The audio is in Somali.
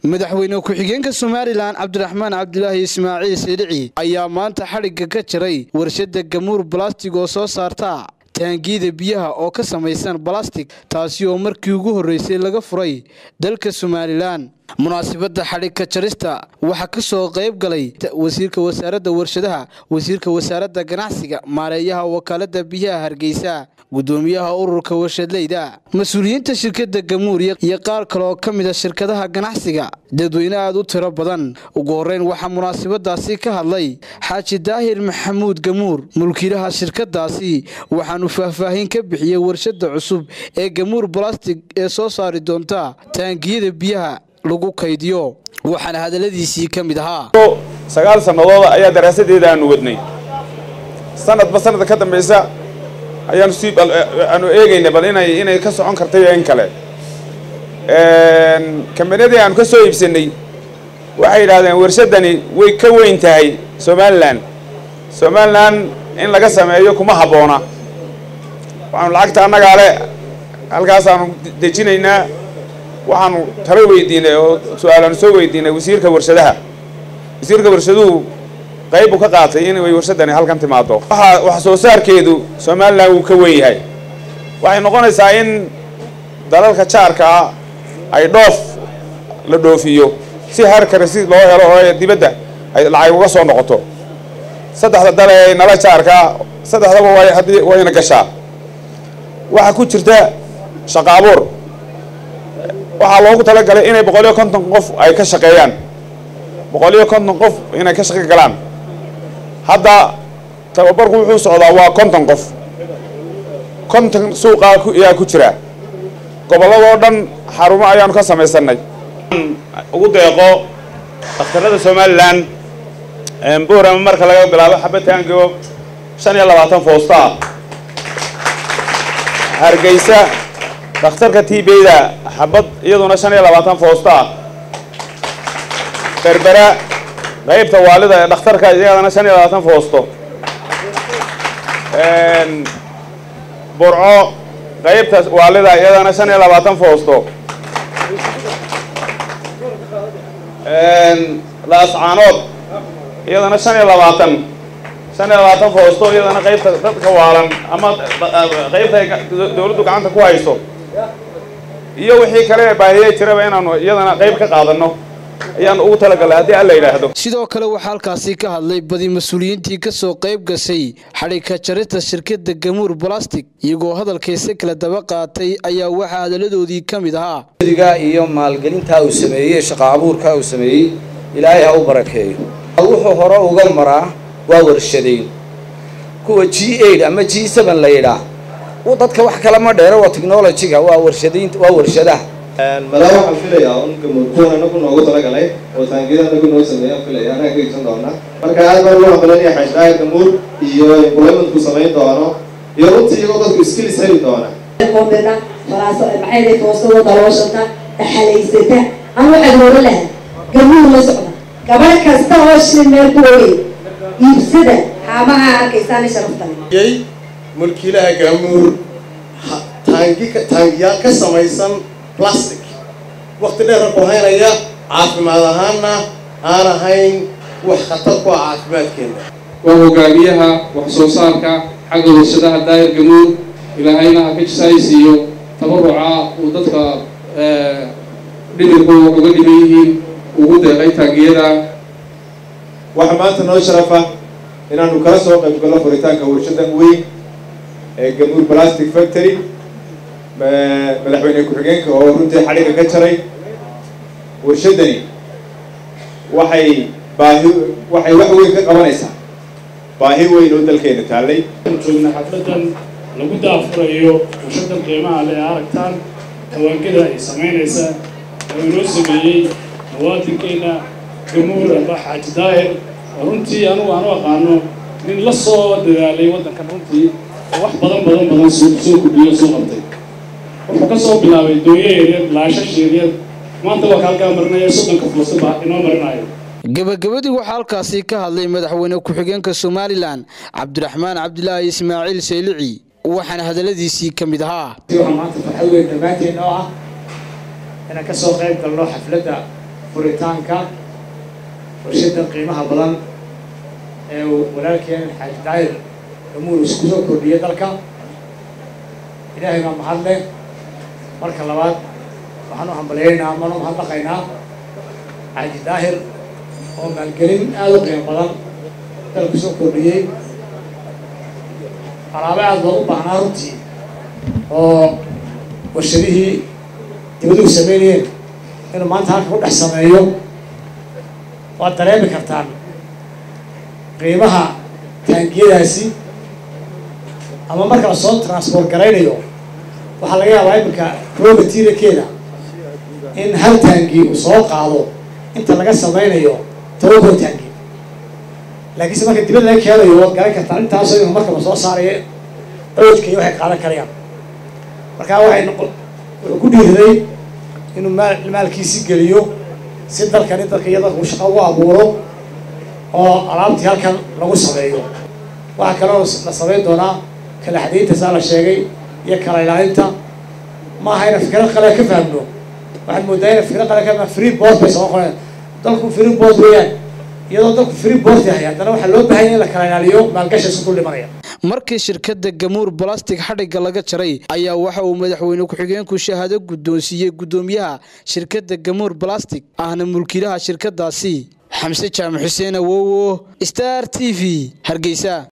madaxweyne ku-xigeenka somalilan cabdiraxmaan cabdilaahi ismaaciil siidhici ayaa maanta xadhigga ka jaray warshadda gamuur balastig oo soo saarta taangiyada biyaha oo ka samaysan balastig taasi oo markii ugu horreysay laga furay dalka somalilan munaasabadda xadhigka jarista waxaa ka soo qayb galay wasiirka wasaaradda warshadaha wasiirka wasaaradda ganacsiga maareeyaha wakaaladda biyaha hargeysa gudoomiyaha ururka warshadleyda mas-uuliyiinta shirkadda gamuur iyo qaar kale oo ka mid a shirkadaha ganacsiga dadweyne aad u tiro badan ugu horreyn waxaa munaasabadaasi ka hadlay xaaji daahir maxamuud gamuur mulkiilaha shirkadaasi waxaanu faahfaahin ka bixiyey warshadda cusub ee gamuur balastig ee soo saari doonta taangiyada biyaha lagu kaydiyo waxaana hadalladiisii ka mid ahaa sagaal sannadood ayaa daraasadeeda aanu wadnay sanadba sanadka ka dambaysa ayaanu si aanu eegaynay bal inay inay ka socon karta iyo in kale kambaniyadii aanu ka soo iibsanay waxay yidhahdeen warshaddani way ka weyn tahay somalilan somalilan in laga sameeyo kuma habboona waxaanu lacagta annagaa le halkaasaanu dejinaynaa waxaanu talo weydiinay oo su-aalaanu soo weydiinay wasiirka warshadaha wasiirka warshaduhu qayb buu ka qaatay in way warshadani halkan timaado waxa wax soo saarkeedu somalilan wuu ka weyn yahay waxay noqonaysaa in dalalka jaarkaa ay dhoof la dhoofiyo si harka rasiid loo helo oo dibadda ay lacag uga soo noqoto saddexda dal ee nala jaarkaa saddexdaba way haddii wayna gashaa waxaa ku jirta shaqa abuur waxaa loogu talagalay inay boqol iyo konton qof ay ka shaqeeyaan boqol iyo konton qof inay ka shaqo galaan hadda tababarku wuxuu socdaa waa konton qof konton suuqaa ayaa ku jira gobolladoo dhan xarumo ayaanu ka samaysanay ugu deeqo dhakhtarada somalilan buurama marka laga bilaabo xabataango shan iyo labaatan foostaa hargeysa dhakhtarka tbda xabad iyaduna shan iyo labaatan foostaa berbera qaybta waalida ee dhakhtarka iyadana shan iyo labaatan foosto burco qaybta waalida iyadana shan iyo labaatan foosto laascaanood iyadana shan iyo labaatan shan iyo labaatan foosto iyadana qaybta dadka waalan ama qaybta ay dawladdu gacanta ku hayso iyo wixii kale baahiyey jiraba inaanu iyadana qayb ka qaadano ayaan ugu talagalay haddii alla yidhaahdo sidoo kale waxaa halkaasi ka hadlay badi mas-uuliyiintii ka soo qayb gashay xadhigka jarista shirkadda gamuur balastig iyagoo hadalkayse kala daba qaatay ayaa waxaa hadalladoodii ka mid ahaa diga iyo maalgelintaa uu sameeyey shaqa abuurkaa uu sameeyey ilaahay ha u barakeeyo wuxuu hore uga maraa waa warshadayn kuwa g eight ama g seven la yidhaah dadka wax kale ma dheero waa technologyga waa warshadaynta waa warshadaha madaa waxaan filayaa un gamuurkuwan anagu noogu talagalay oo taangiyada anagu noo sameeyaan filaya anaga ka iibsan doona marka aad baan ugu hambalanaya xashdaaga gamuur iyo employmentku samayn doono iyo runtii iyagoo dadku skills heli doona koobena faraasa maxay foosada dalooshata dhaxalaysata ama waxaad hore lahaa gamuur la socda gabadh kasta oo shil meel ku ogey iibsada haamaha arkaysaana sharaftale mulkiilaha gamuur taangi taangiyaal ka samaysan plastic wakti dheera ku haynaya caafimaad ahaanna aan ahayn wax khatar ku ah caafimaadkeena waa hogaamiyaha wax soo saarka xagga warshadaha daahir gamuur ilaahayna ha ka jisaaysiiyo tabaruca uu dadka dhimirku uga dhiman yihiin ugu deeqay taangiyada waxaa maanta noo sharafa inaanu kala soo qayb galno furitaanka warshadan weyn ee gamuur plastic factory madaxweyne ku-xigeenka oo runtii xadhiga ka jaray warshadani waxay baahi waxay wax weyn ka qabanaysaa baahi weyn oo dalkeena taallay joogna xafladan lagu daafurayo warshadan qiimaha le aragtaan tawaangada ay samaynaysa oo inoo sameeyey muwaadinkeena gamuur amba xaaji daahir oo runtii anugu aanu aqaano nin la soo dadaalay waddankan runtii oo wax badan badan badan soo kudhiyo soo qabtay wuxuu ka soo bilaabay dooyo yaryar laashash yaryar maanta waa kaalkaa marinaya soddonka foosta baa inoo marinayo gebagabadii waxaa halkaasi ka hadlay madaxweyne ku-xigeenka somalilan cabdiraxmaan cabdilaahi ismaaciil saylici waxaana hadalladiisii ka mid ahaa waxaa maanta farxad weyn dhammaanteen oo ah inaan ka soo qayb galno xafladda furitaanka warshadda qiimaha badan ee uu walaalkeen xaaji daayir gamuur isku soo kordhiyay dalka ilaahay baa mahad leh marka labaad waxaan u hambalyaynaa amaan u mahadnaqaynaa xaaji daahir oo maalgelin aada u qiimo badan dalku soo kordhiyey alaabo aada loogu baahnaa runtii oo warshadihii dibaduhu sameynayeen inuu maanta halka ku dhex sameeyo waad dareemi kartaan qiimaha taangiyadaasi ama marka lasoo transport garaynayo waxaa laga yaabaa iminka raw materialkeeda in hal taangi uu soo qaado inta laga sameynayo tobanko taangi laakiinse marka dibad laga keenayo waad garan kartaan intaasoo inu markaba soo saaraya coojka iyo waxay qaadan karayaan markaa waxay noqo wuxuu ku dhiiriday inuu maal maalkiisi geliyo si dalkani dadka iyo dadka uu shaqo ugu abuuro oo alaabtii halkan lagu sameeyo waxaa kaloo la sameyn doonaa kala xadaynta saa la sheegay iyo kala ilaalinta ma aha ina fikrad qale ka fahmno waxaad moodaa ina fikrad qale ka fahma free board bay soo qoreen dalku free board weeyaan iyadoo dalku free board yahay haddana waxaa loo baahanya in la kala ilaaliyo maalgashi isku dul dhimanaya markii shirkadda gamuur balastig xadhigga laga jaray ayaa waxa uu madaxweyne ku-xigeenku shahaado guddoonsiiyey guddoomiyaha shirkadda gamuur balastig ahna mulkiilaha shirkaddaasi xamse jaamac xuseen awowo star t v hargeysa